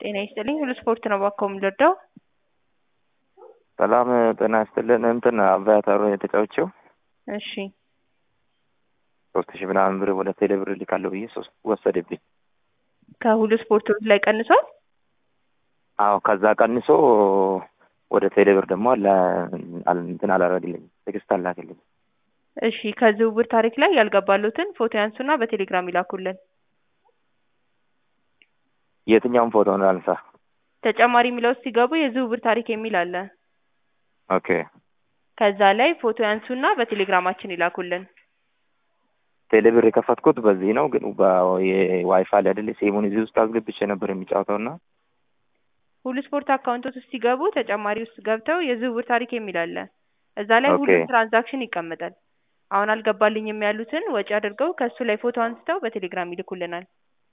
ጤና ይስጥልኝ ሁሉ ስፖርት ነው እባክዎ የምንወደው ሰላም ጤና ይስጥልን እንትን አቫታሩ የተጫወቸው እሺ ሶስት ሺህ ምናምን ብር ወደ ቴሌ ብር ልካለሁ ብዬ ሶስት ወሰደብኝ። ከሁሉ ስፖርቶች ላይ ቀንሷል አዎ ከዛ ቀንሶ ወደ ቴሌ ብር ደግሞ አለ አል- እንትን አላረግልኝም ትዕግስት አላክልኝ። እሺ ከዝውውር ታሪክ ላይ ያልገባሉትን ፎቶ ያንሱና በቴሌግራም ይላኩልን የትኛውን ፎቶ ነው አንሳ? ተጨማሪ የሚለው ውስጥ ሲገቡ የዝውውር ታሪክ የሚል አለ ኦኬ ከዛ ላይ ፎቶ ያንሱና በቴሌግራማችን ይላኩልን ቴሌ ብር የከፈትኩት በዚህ ነው፣ ግን የዋይፋይ ላይ አይደል ሴሙን እዚህ ውስጥ አስገብቼ ነበር የሚጫወተው እና ሁሉ ስፖርት አካውንቶች ውስጥ ሲገቡ ተጨማሪ ውስጥ ገብተው የዝውውር ታሪክ የሚል አለ እዛ ላይ ኦኬ። ሁሉም ትራንዛክሽን ይቀመጣል አሁን አልገባልኝም ያሉትን ወጪ አድርገው ከእሱ ላይ ፎቶ አንስተው በቴሌግራም ይልኩልናል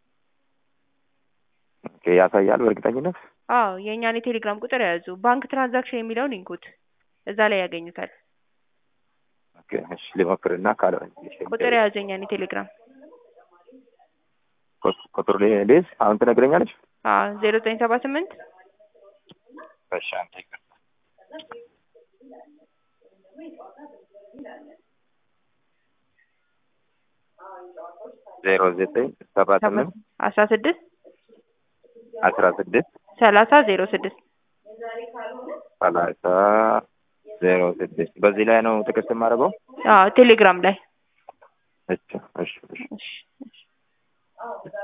ኦኬ ያሳያል በእርግጠኝነት አዎ የእኛን የቴሌግራም ቁጥር የያዙ ባንክ ትራንዛክሽን የሚለውን ይንኩት እዛ ላይ ያገኙታል ኦኬ እሺ ልሞክርና ካልሆነ ቁጥር የያዙ የእኛን የቴሌግራም ቁጥሩ ልይዝ አሁን ትነግረኛለች? አዎ ዜሮ ዘጠኝ ሰባ ስምንት እሺ አንተ ይቅርታ ዜሮ ዘጠኝ ሰባ ስምንት አስራ ስድስት አስራ ስድስት ሰላሳ ዜሮ ስድስት ሰላሳ ዜሮ ስድስት በዚህ ላይ ነው ትዕግስት የማደርገው? አዎ ቴሌግራም ላይ እሺ እሺ እሺ እሺ እሺ